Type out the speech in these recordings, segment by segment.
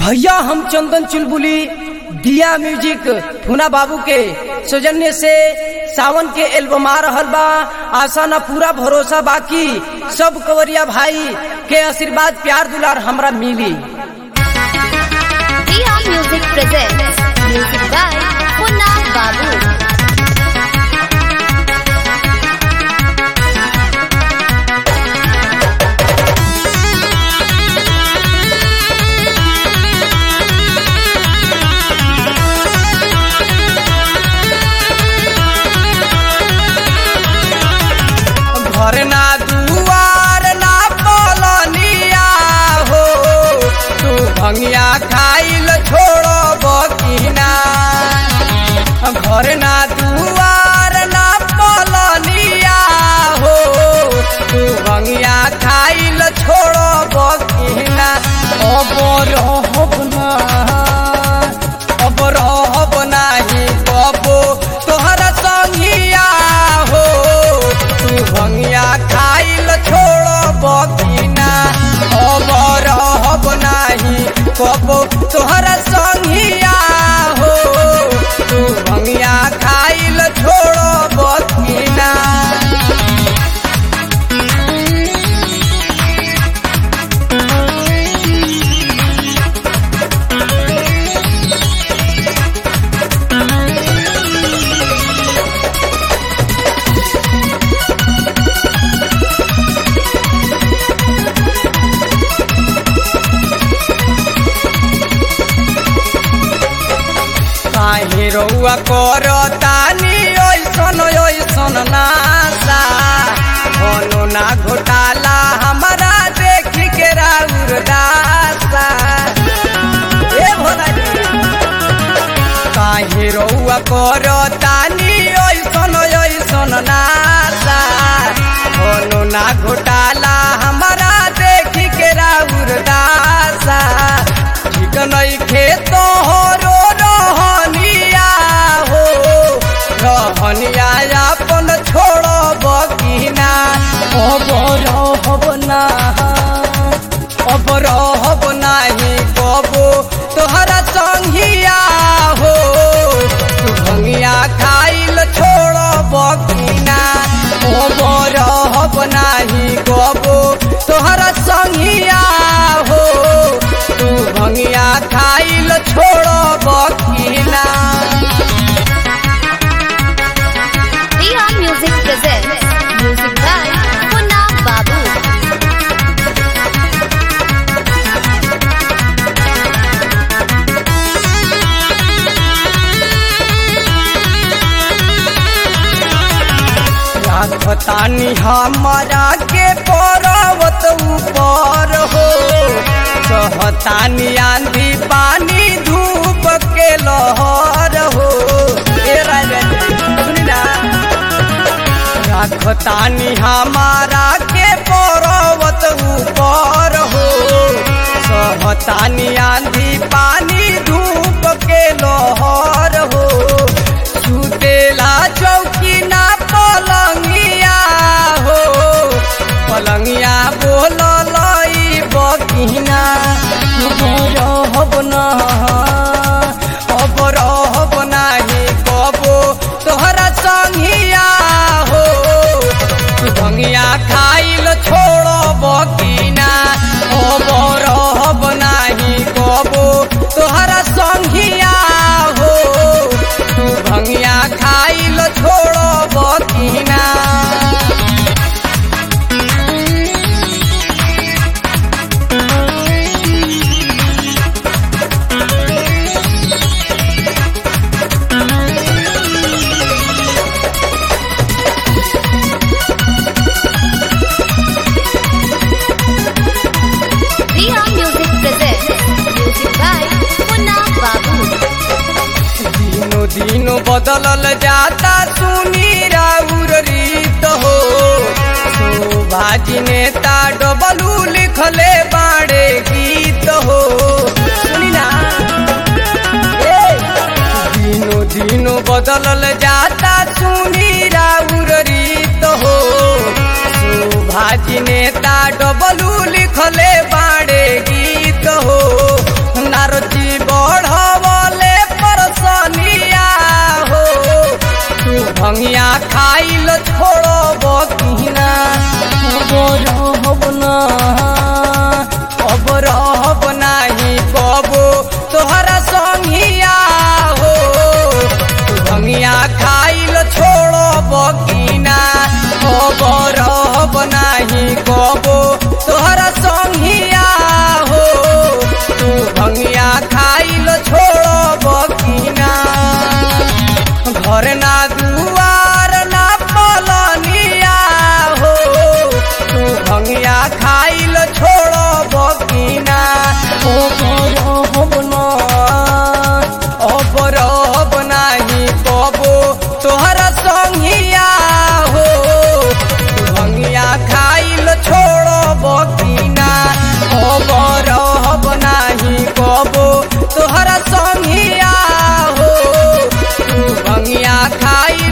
भैया हम चंदन चुलबुली दिया म्यूजिक फूना बाबू के सौजन्य से सावन के एल्बम आ रहल बा आशा न पूरा भरोसा बाकी सब कवरिया भाई के आशीर्वाद प्यार दुलार हमरा मिली Dia Music presents music by Punna Babu. घर ना दुआर ना पलनिया हो तू भंगिया खाइल छोड़ो बकिना घर ना दुआर ना पलनिया हो तू भंगिया खाइल छोड़ो बकिना अब रहब ना अब रहब नाही बबो तोहरा संगिया हो तू भंगिया खाइल छोड़ बकिना अब रहब नाही कबो तोहरा संगिया हो तू भंगिया खाइल छोड़ बकिना काहे रउआ कर तानी ओइसन ओइसन नासा कोनो ना घोटाला हमारा देख के राउर दासा ए भोला जी काहे रउआ कर तानी ओइसन ओइसन नासा कोनो ना घोटाला हमारा देख के राउर दासा ठीक नइखे तोहरो रहनिया हो रहनिया अपन छोड़ बकिना अब रहब ना अब रहब नाही कबो तोहरा संगिया हो तू भंगिया खाइल छोड़ बकिना अब रहब नाही कबो तोहरा संगिया हो तू भंगिया खाइल छोड़ बकिना Dia Music presents music by Punna Babu. राखतानी हमारा के पर्वत ऊपर हो सहतानी आंधी पानी धूप के लहर हो ए राजा जी, सुनी ना राखतानी हमारा के पर्वत ऊपर हो सहतानी आंधी पानी धूप के लहर हो सुतेला चौकी ना पलंगिया हो पलंगिया बोल लई बगिना रहब ना अब रहब नाही कबो तोहरा संगिया हो तू भंगिया खाइल छोड़ बकिना अब रहब नाही कबो तोहरा संगिया हो तू भंगिया खाइल छोड़ बकिना Dia Music presents music by Punna Babu. दिनो दिनो बदलल जाता सुनी राउर रीत हो शोभाजी नेता डबलू लिखले बाड़े गीत हो सुनी ना ए, दिनो दिनो बदलल जाता सुनी राउर रीत हो शोभाजी नेता डबलू लिखले बाड़े गीत हो नारो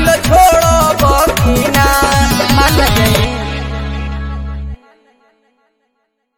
दिल छोड़